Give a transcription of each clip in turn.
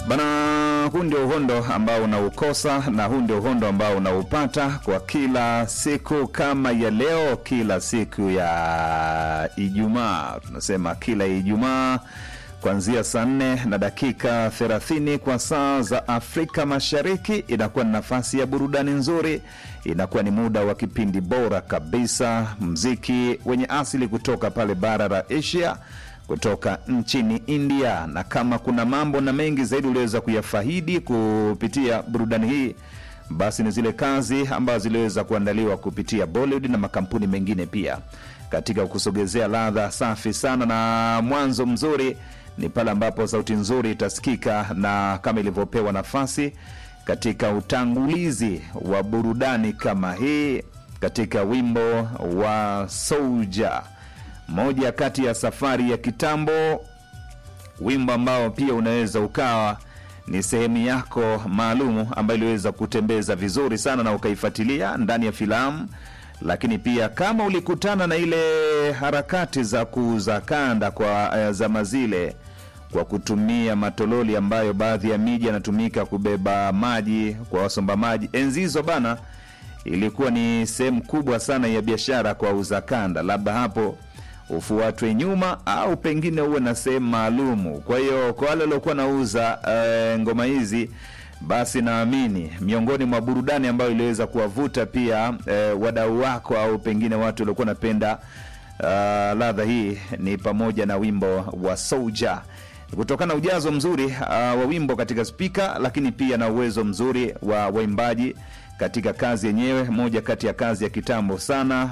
Bana, huu ndio uhondo ambao unaukosa na huu ndio uhondo ambao unaupata kwa kila siku kama ya leo, kila siku ya Ijumaa. Tunasema kila Ijumaa kuanzia saa nne na dakika 30 kwa saa za Afrika Mashariki, inakuwa ni nafasi ya burudani nzuri, inakuwa ni muda wa kipindi bora kabisa, mziki wenye asili kutoka pale bara la Asia kutoka nchini India. Na kama kuna mambo na mengi zaidi uliweza kuyafahidi kupitia burudani hii, basi ni zile kazi ambazo ziliweza kuandaliwa kupitia Bollywood na makampuni mengine pia, katika kusogezea ladha safi sana na mwanzo mzuri ni pale ambapo sauti nzuri itasikika, na kama ilivyopewa nafasi katika utangulizi wa burudani kama hii, katika wimbo wa Soldier moja kati ya safari ya kitambo, wimbo ambao pia unaweza ukawa ni sehemu yako maalumu ambayo iliweza kutembeza vizuri sana na ukaifuatilia ndani ya filamu. Lakini pia kama ulikutana na ile harakati za kuuza kanda kwa uh, zama zile kwa kutumia matololi ambayo baadhi ya miji yanatumika kubeba maji kwa wasomba maji, enzi hizo bana, ilikuwa ni sehemu kubwa sana ya biashara kwa uza kanda, labda hapo ufuatwe nyuma au pengine uwe na sehemu maalumu. Kwa hiyo kwa wale waliokuwa nauza uh, ngoma hizi, basi naamini miongoni mwa burudani ambayo iliweza kuwavuta pia uh, wadau wako au pengine watu waliokuwa napenda uh, ladha hii ni pamoja na wimbo wa Soldier kutokana na ujazo mzuri uh, wa wimbo katika spika, lakini pia na uwezo mzuri wa waimbaji katika kazi yenyewe, moja kati ya kazi ya kitambo sana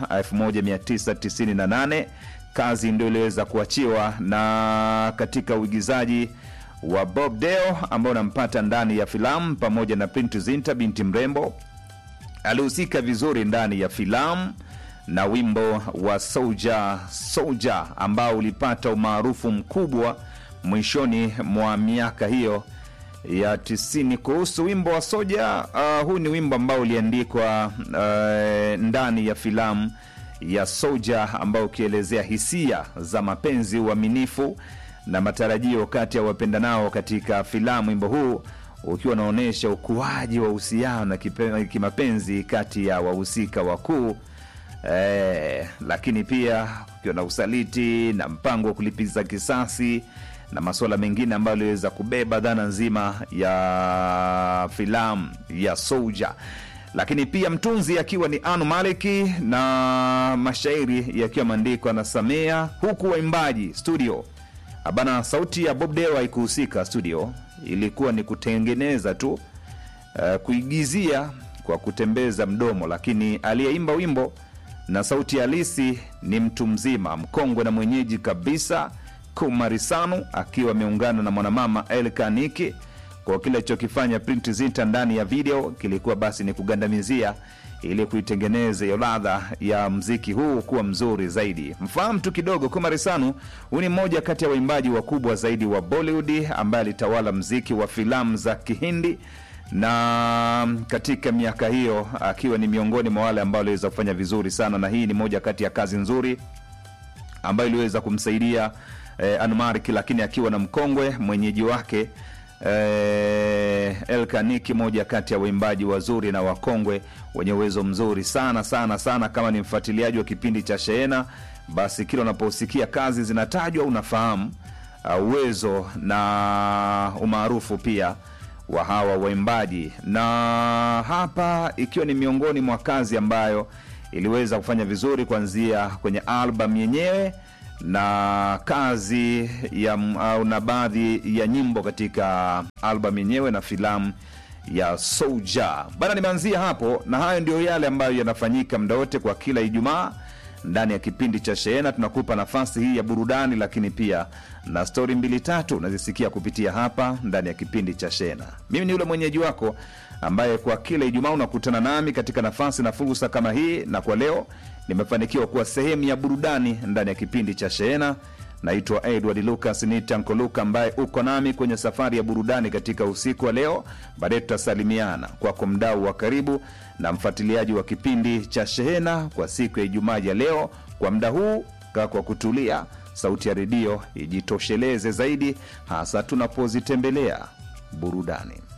1998 kazi ndio iliweza kuachiwa na katika uigizaji wa Bob Deo ambao unampata ndani ya filamu pamoja na Print Zinta, binti mrembo alihusika vizuri ndani ya filamu na wimbo wa Soldier Soldier ambao ulipata umaarufu mkubwa mwishoni mwa miaka hiyo ya tisini. Kuhusu wimbo wa Soja, uh, huu ni wimbo ambao uliandikwa uh, ndani ya filamu ya Soja ambao ukielezea hisia za mapenzi, uaminifu na matarajio kati ya wapendanao katika filamu. Wimbo huu ukiwa unaonyesha ukuaji wa uhusiano na kimapenzi kati ya wahusika wakuu eh, lakini pia ukiwa na usaliti na mpango wa kulipiza kisasi na masuala mengine ambayo aliweza kubeba dhana nzima ya filamu ya Soldier, lakini pia mtunzi akiwa ni Anu Maliki na mashairi yakiwa maandikwa na Samia, huku waimbaji studio abana, sauti ya Bob Dewa haikuhusika studio, ilikuwa ni kutengeneza tu uh, kuigizia kwa kutembeza mdomo, lakini aliyeimba wimbo na sauti halisi ni mtu mzima mkongwe na mwenyeji kabisa Kumarisanu akiwa ameungana na mwanamama Elkaniki. Kwa kile alichokifanya Print Zinta ndani ya video kilikuwa basi ni kugandamizia ili kuitengeneza hiyo ladha ya mziki huu kuwa mzuri zaidi. Mfahamu tu kidogo, Kumarisanu huyu ni mmoja kati ya waimbaji wakubwa zaidi wa Bollywood ambaye alitawala mziki wa filamu za Kihindi na katika miaka hiyo akiwa ni miongoni mwa wale ambao waliweza kufanya vizuri sana, na hii ni moja kati ya kazi nzuri ambayo iliweza kumsaidia eh, Anmark, lakini akiwa na mkongwe mwenyeji wake eh, Elkaniki, moja kati ya waimbaji wazuri na wakongwe wenye uwezo mzuri sana sana sana. Kama ni mfuatiliaji wa kipindi cha Sheena, basi kila unaposikia kazi zinatajwa unafahamu uh, uwezo na umaarufu pia wa hawa waimbaji, na hapa ikiwa ni miongoni mwa kazi ambayo iliweza kufanya vizuri kuanzia kwenye albamu yenyewe na kazi ya au na baadhi ya nyimbo katika albamu yenyewe na filamu ya Soldier bana. Nimeanzia hapo, na hayo ndio yale ambayo yanafanyika muda wote kwa kila Ijumaa ndani ya kipindi cha Sheena. Tunakupa nafasi hii ya burudani, lakini pia na stori mbili tatu unazisikia kupitia hapa ndani ya kipindi cha Sheena. Mimi ni yule mwenyeji wako ambaye kwa kila Ijumaa unakutana nami katika nafasi na fursa kama hii, na kwa leo nimefanikiwa kuwa sehemu ya burudani ndani ya kipindi cha Sheena. Naitwa Edward Lucas ni Tanko Luka ambaye uko nami kwenye safari ya burudani katika usiku wa leo. Baadaye tutasalimiana kwako, mdau wa karibu na mfuatiliaji wa kipindi cha Shehena kwa siku ya Ijumaa ya leo. Kwa muda huu, kaa kwa kutulia, sauti ya redio ijitosheleze zaidi, hasa tunapozitembelea burudani